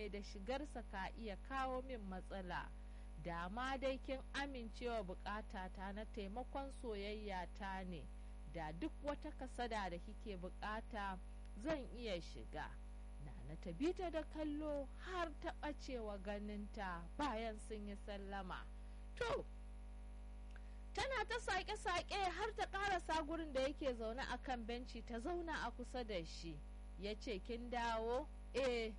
da shigarsa ka iya kawo min matsala da ma dai kin amincewa bukatata na taimakon soyayya ta ne da duk wata kasada da kike bukata zan iya shiga Nana ta bi ta da kallo har ta ɓacewa ganinta bayan sun yi sallama. To, tana ta saƙe-saƙe har ta ƙarasa gurin da yake zaune a kan benci ta zauna a kusa da shi. Ya ce, Kin dawo? Eh,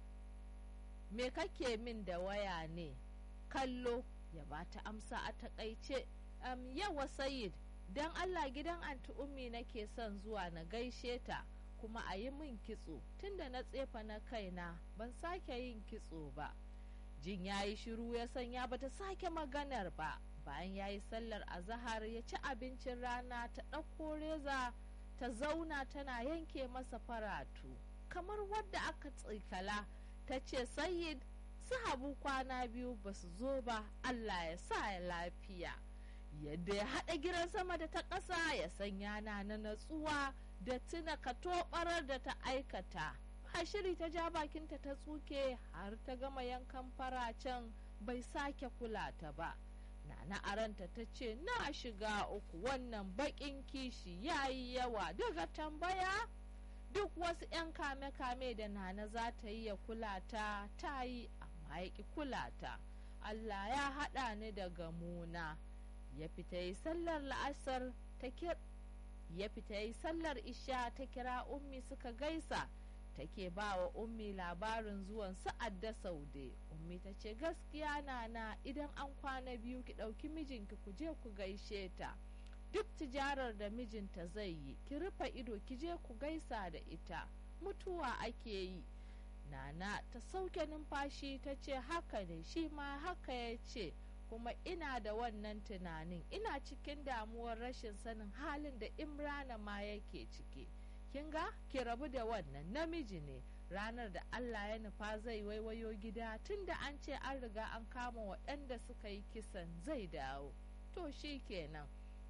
me kake min da waya ne? Kallo, ya ba ta amsa a taƙaice. Um, yawa Sayid, don Allah gidan anti ummi nake son zuwa na gaishe ta. kuma a yi min kitso tunda na tsefa na kaina ban sake yin kitso ba jin ya yi shiru ya sanya bata sake maganar ba bayan ya yi sallar azahar ya ci abincin rana ta ɗauko reza ta zauna tana yanke masa faratu kamar wadda aka tsikala ta ce sayid su habu kwana biyu ba su zo ba allah ya sa ya lafiya yadda ya haɗa gidan sama da ta ƙasa ya sanya na na natsuwa da tuna katobarar da ta aikata a shiri ta ja bakinta ta tsuke har ta gama yankan faracen bai sake kula ta ba nana aranta ta ce na shiga uku wannan bakin kishi ya yi yawa daga tambaya duk wasu 'yan kame-kame da nana za ta yi ya kula ta ta yi amma ya ki kula ta allah ya haɗa ni da gamuna ya fita yi sallar la'asar ta ya fita yi sallar isha ta kira ummi suka gaisa take ba wa ummi labarin zuwan sa'ad da saude ummi ta ce gaskiya nana idan an kwana biyu ki ɗauki mijinki ku je ku gaishe ta duk tijarar da mijinta zai yi ki rufe ido ki je ku gaisa da ita mutuwa ake yi nana ta sauke numfashi ta ce haka ne shi ma haka ya ce kuma ina da wannan tunanin ina cikin damuwar rashin sanin halin da imrana ma yake ciki kin ga ki rabu da wannan namiji ne ranar da allah ya nufa zai waiwayo gida tunda an ce an riga an kama waɗanda suka yi kisan zai dawo to shi kenan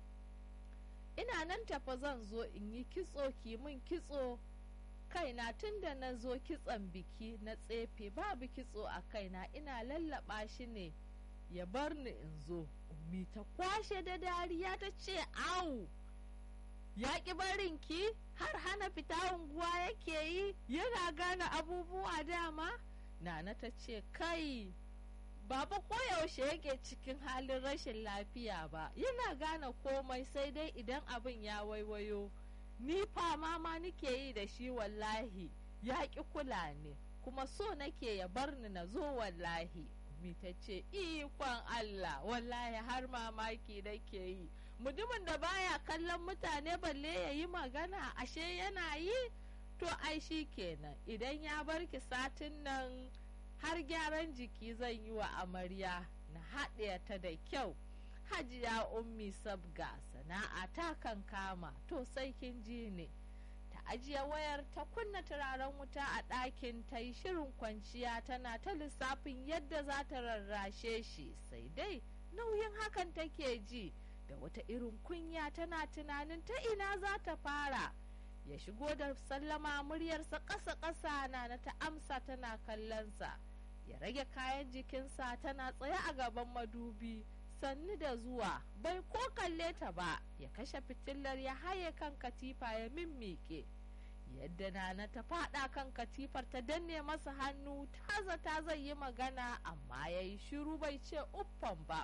ina nan tafa zan zo in yi kitso ki min kitso kaina tunda na zo kitson biki na tsefe babu kitso a kaina ina lallaba shi ne ya bar ni in zo ummi ta kwashe da dariya ta ce au ya ki barin ki har hana fita unguwa yake yi yana gane abubuwa dama nana ta ce kai baba koyaushe yake cikin halin rashin lafiya ba yana gane komai sai dai idan abin ya waiwayo ni fama ma nike yi da shi wallahi ya ki kula ne kuma so nake ya bar ni na zo wallahi mi ta ce ikon Allah wallahi har mamaki nake yi mutumin da baya kallon mutane balle ya yi magana ashe yana yi to ai shi kenan idan ya bar ki satin nan har gyaran jiki zan yi wa amarya na haɗe ta da kyau hajiya ummi sabga sana'a ta kan kama to sai kin ji ne ta ajiye wayar ta kunna turaren wuta a ɗakin ta yi shirin kwanciya tana ta lissafin yadda za ta rarrashe shi sai dai nauyin hakan take ji da wata irin kunya tana tunanin ta ina za ta fara ya shigo da sallama muryarsa ƙasa-ƙasa na na ta amsa tana kallonsa ya rage kayan jikinsa tana tsaye a gaban madubi sannu da zuwa bai ko kalle ta ba ya kashe fitilar ya haye kan katifa ya mimmike yadda nana ta fada kan katifar ta danne masa hannu ta zata zai yi magana amma ya yi shiru bai ce uffan ba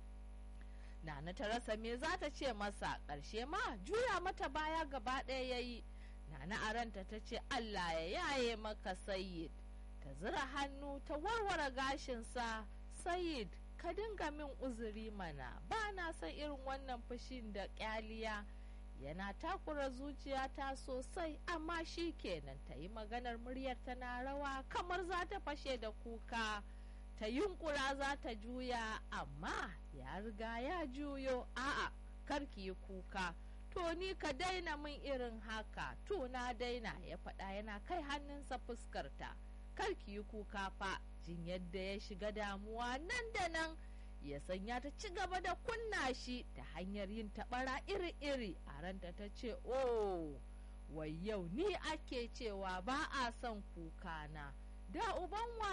nana ta rasa me za ta ce masa ƙarshe ma juya mata baya gaba ɗaya ya yi nana a ranta ta ce allah ya yaye maka sayid ta zira hannu ta warware gashinsa sayid ka dinga min uzuri mana ba na son irin wannan fushin da kyaliya yana takura zuciyata sosai amma shi kenan ta yi maganar muryar tana rawa kamar za ta fashe da kuka ta yunkura za ta juya amma ya riga ya juyo a'a karki yi kuka to ni ka daina min irin haka to na daina ya faɗa yana kai hannunsa fuskarta karki yi kuka fa jin yadda ya shiga damuwa nan da nan ya sanya ta ci gaba da kunna shi ta hanyar yin taɓara iri-iri a ranta ta ce oh wai yau ni ake cewa ba a son kuka na da uban